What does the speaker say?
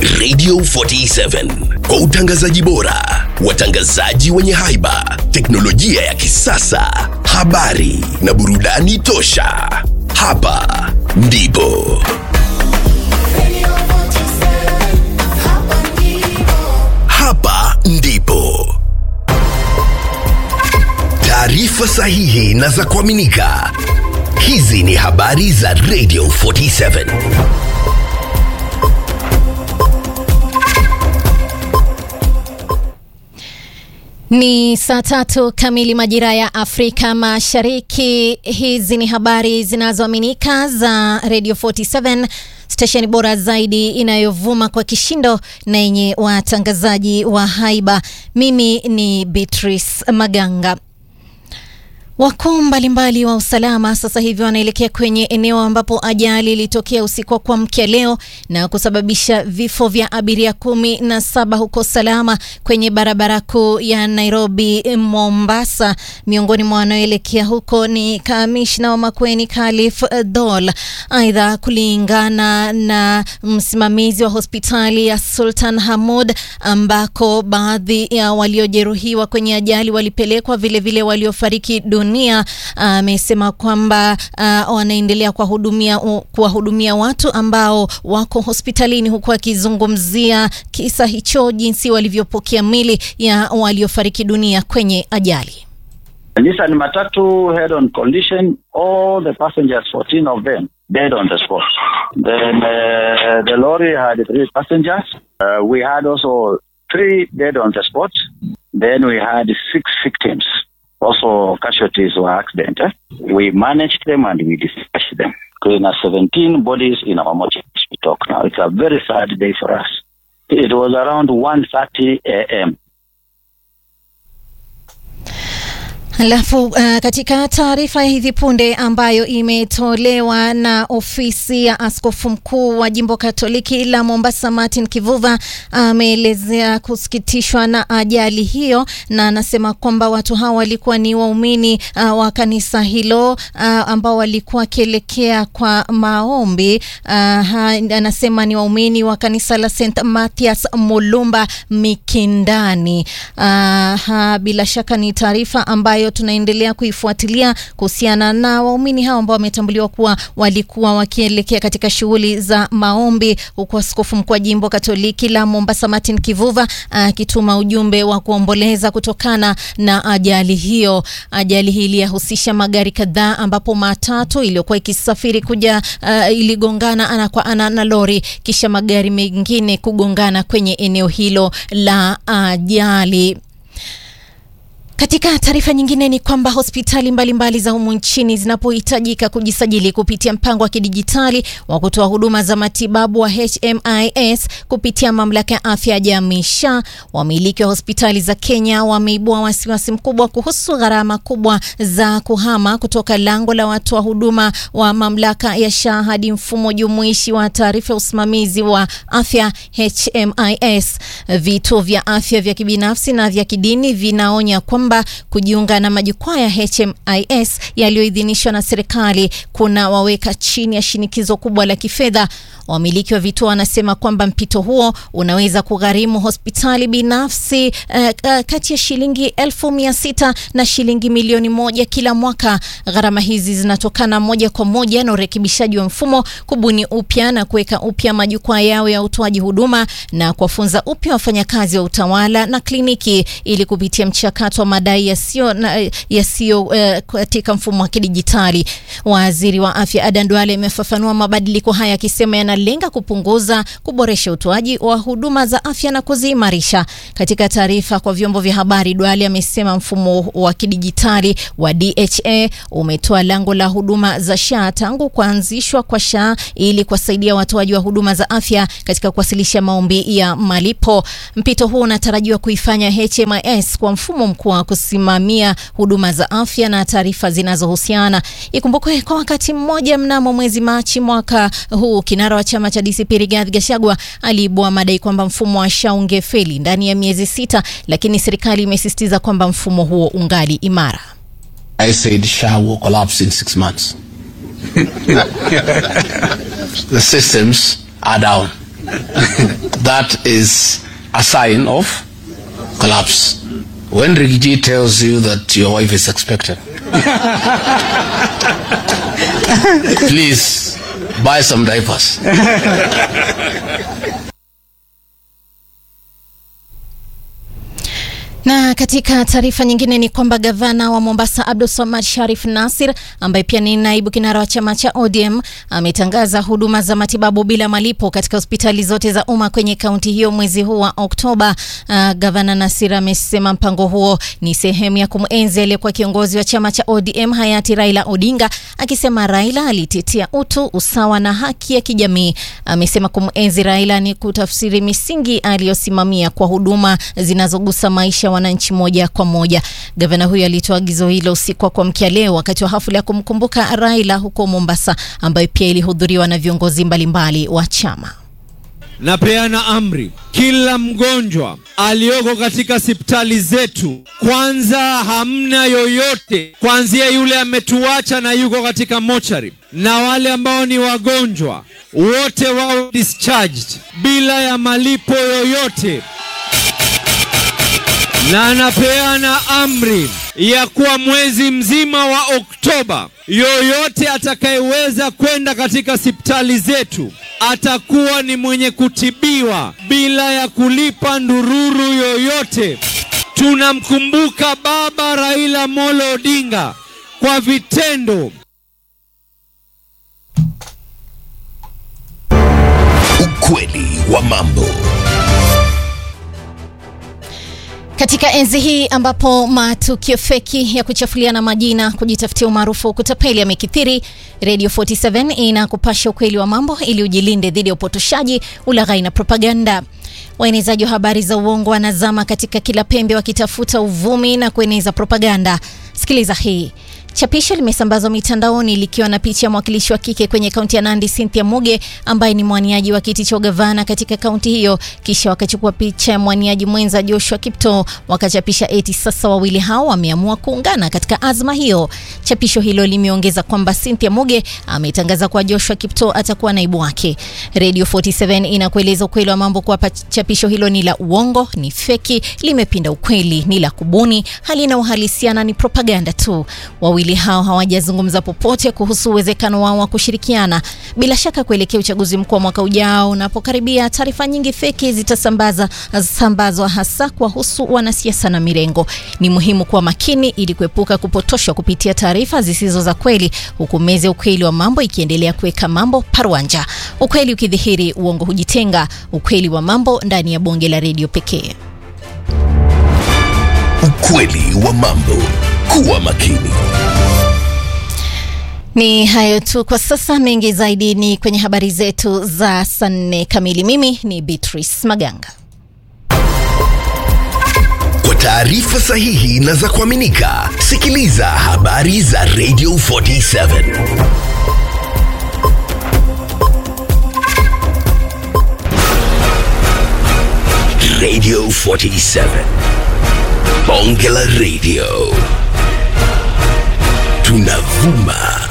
Radio 47 kwa utangazaji bora, watangazaji wenye haiba, teknolojia ya kisasa, habari na burudani tosha. Hapa ndipo hapa ndipo taarifa sahihi na za kuaminika. Hizi ni habari za Radio 47. Ni saa tatu kamili majira ya Afrika Mashariki. Hizi ni habari zinazoaminika za Radio 47 stesheni bora zaidi inayovuma kwa kishindo na yenye watangazaji wa haiba. Mimi ni Beatrice Maganga. Wakuu mbalimbali wa usalama sasa hivi wanaelekea kwenye eneo ambapo ajali ilitokea usiku wa kuamkia leo na kusababisha vifo vya abiria kumi na saba huko Salama kwenye barabara kuu ya Nairobi Mombasa. Miongoni mwa wanaoelekea huko ni kamishna wa Makueni Khalif Dol. Aidha, kulingana na msimamizi wa hospitali ya Sultan Hamud ambako baadhi ya waliojeruhiwa kwenye ajali walipelekwa, vilevile waliofariki dunia amesema uh, kwamba uh, wanaendelea kuwahudumia kuwahudumia watu ambao wako hospitalini huku akizungumzia kisa hicho, jinsi walivyopokea mili ya waliofariki dunia kwenye ajali. Nissan matatu head on collision all the passengers 14 of them dead on the spot then uh, the lorry had three passengers uh, we had also three dead on the spot then we had six victims also casualties were accident. Eh? We managed them and we dispatched them. There are 17 bodies in our mortuary we talk now. It's a very sad day for us. It was around 1.30 a.m. Alafu uh, katika taarifa ya hivi punde ambayo imetolewa na ofisi ya askofu mkuu wa jimbo Katoliki la Mombasa Martin Kivuva ameelezea uh, kusikitishwa na ajali hiyo, na anasema kwamba watu hao walikuwa ni waumini uh, wa kanisa hilo uh, ambao walikuwa wakielekea kwa maombi uh, ha, anasema ni waumini wa kanisa la St Mathias Mulumba Mikindani. Uh, ha, bila shaka ni taarifa ambayo tunaendelea kuifuatilia kuhusiana na waumini hao ambao wametambuliwa kuwa walikuwa wakielekea katika shughuli za maombi, huku askofu mkuu wa jimbo Katoliki la Mombasa Martin Kivuva akituma ujumbe wa kuomboleza kutokana na ajali hiyo. Ajali hii iliyahusisha magari kadhaa, ambapo matatu iliyokuwa ikisafiri kuja uh, iligongana ana kwa ana na lori, kisha magari mengine kugongana kwenye eneo hilo la ajali. Katika taarifa nyingine ni kwamba hospitali mbalimbali mbali za humu nchini zinapohitajika kujisajili kupitia mpango wa kidijitali wa kutoa huduma za matibabu wa HMIS kupitia mamlaka ya afya ya jamii SHA, wamiliki wa hospitali za Kenya wameibua wasiwasi mkubwa kuhusu gharama kubwa za kuhama kutoka lango la watoa huduma wa mamlaka ya SHA hadi mfumo jumuishi wa taarifa ya usimamizi wa afya HMIS. Vituo vya afya vya kibinafsi na vya kidini vinaonya kwamba kujiunga na majukwaa ya HMIS yaliyoidhinishwa na serikali kuna waweka chini ya shinikizo kubwa la kifedha. Wamiliki wa vituo wanasema kwamba mpito huo unaweza kugharimu hospitali binafsi uh, uh, kati ya shilingi elfu mia sita na shilingi milioni moja kila mwaka. Gharama hizi zinatokana moja kwa moja na urekebishaji wa mfumo, kubuni upya na kuweka upya majukwaa yao ya utoaji huduma na kuwafunza upya wafanyakazi wa utawala na kliniki ili kupitia mchakato wa madai yasiyo yasiyo uh, katika mfumo wa kidijitali. Waziri wa afya Adan Duale amefafanua mabadiliko haya akisema yanalenga kupunguza, kuboresha utoaji wa huduma za afya na kuziimarisha. Katika taarifa kwa vyombo vya habari, Duale amesema mfumo wa kidijitali wa DHA umetoa lango la huduma za SHA tangu kuanzishwa kwa SHA ili kuwasaidia watoaji wa huduma za afya katika kuwasilisha maombi ya malipo. Mpito huu unatarajiwa kuifanya HMIS kwa mfumo mkuu wa kusimamia huduma za afya na taarifa zinazohusiana. Ikumbukwe kwa wakati mmoja, mnamo mwezi Machi mwaka huu, kinara wa chama cha DCP Rigathi Gachagua aliibua madai kwamba mfumo wa SHA ungefeli ndani ya miezi sita, lakini serikali imesisitiza kwamba mfumo huo ungali imara. I said SHA will collapse in six months. the systems are down. that is a sign of collapse. When Rigiji tells you that your wife is expected, please buy some diapers. Na katika taarifa nyingine ni kwamba gavana wa Mombasa Abdul Samad Sharif Nasir ambaye pia ni naibu kinara wa chama cha ODM ametangaza huduma za matibabu bila malipo katika hospitali zote za umma kwenye kaunti hiyo mwezi huu wa Oktoba. Uh, gavana Nasir amesema mpango huo ni sehemu ya kumenzi aliyekuwa kiongozi wa chama cha ODM hayati Raila Odinga, akisema Raila alitetea utu, usawa na haki ya kijamii. Amesema kumenzi Raila ni kutafsiri misingi aliyosimamia kwa huduma zinazogusa maisha wananchi moja kwa moja. Gavana huyo alitoa agizo hilo usiku wa kuamkia leo wakati wa hafla ya kumkumbuka Raila huko Mombasa, ambayo pia ilihudhuriwa na viongozi mbalimbali wa chama. Napeana amri, kila mgonjwa aliyoko katika hospitali zetu, kwanza hamna yoyote, kuanzia yule ametuacha na yuko katika mochari na wale ambao ni wagonjwa wote wao discharged bila ya malipo yoyote na anapeana amri ya kuwa mwezi mzima wa Oktoba, yoyote atakayeweza kwenda katika hospitali zetu atakuwa ni mwenye kutibiwa bila ya kulipa ndururu yoyote. Tunamkumbuka Baba Raila Molo Odinga kwa vitendo. Ukweli wa mambo. Katika enzi hii ambapo matukio feki ya kuchafuliana majina, kujitafutia umaarufu, kutapeli yamekithiri, Radio 47 inakupasha ukweli wa mambo ili ujilinde dhidi ya upotoshaji, ulaghai na propaganda. Waenezaji wa habari za uongo wanazama katika kila pembe wakitafuta uvumi na kueneza propaganda. Sikiliza hii. Chapisho limesambazwa mitandaoni likiwa na picha ya mwakilishi wa kike kwenye kaunti ya Nandi, Cynthia Muge, ambaye ni mwaniaji wa kiti cha ugavana katika kaunti hiyo. Kisha wakachukua picha ya mwaniaji mwenza Joshua Kipto, wakachapisha eti sasa wawili hao wameamua kuungana katika azma hiyo. Chapisho hilo limeongeza kwamba Cynthia Muge ametangaza kuwa Joshua Kipto atakuwa naibu wake. Radio 47 inakueleza ukweli wa mambo kuwa chapisho hilo ni la uongo, ni feki, limepinda ukweli, ni la kubuni, halina uhalisia na ni propaganda tu. Wawili hao hawajazungumza popote kuhusu uwezekano wao wa kushirikiana. Bila shaka kuelekea uchaguzi mkuu wa mwaka ujao unapokaribia, taarifa nyingi feki zitasambaza sambazwa hasa kuwahusu wanasiasa na mirengo. Ni muhimu kuwa makini ili kuepuka kupotoshwa kupitia taarifa zisizo za kweli, huku meza ukweli wa mambo ikiendelea kuweka mambo parwanja. Ukweli ukidhihiri, uongo hujitenga. Ukweli wa mambo ndani ya bonge la redio pekee. Ukweli wa mambo. Kuwa makini. Ni hayo tu kwa sasa, mengi zaidi ni kwenye habari zetu za saa nne kamili. Mimi ni Beatrice Maganga. Kwa taarifa sahihi na za kuaminika, sikiliza habari za Radio 47 Radio 47 Bonge la Radio tunavuma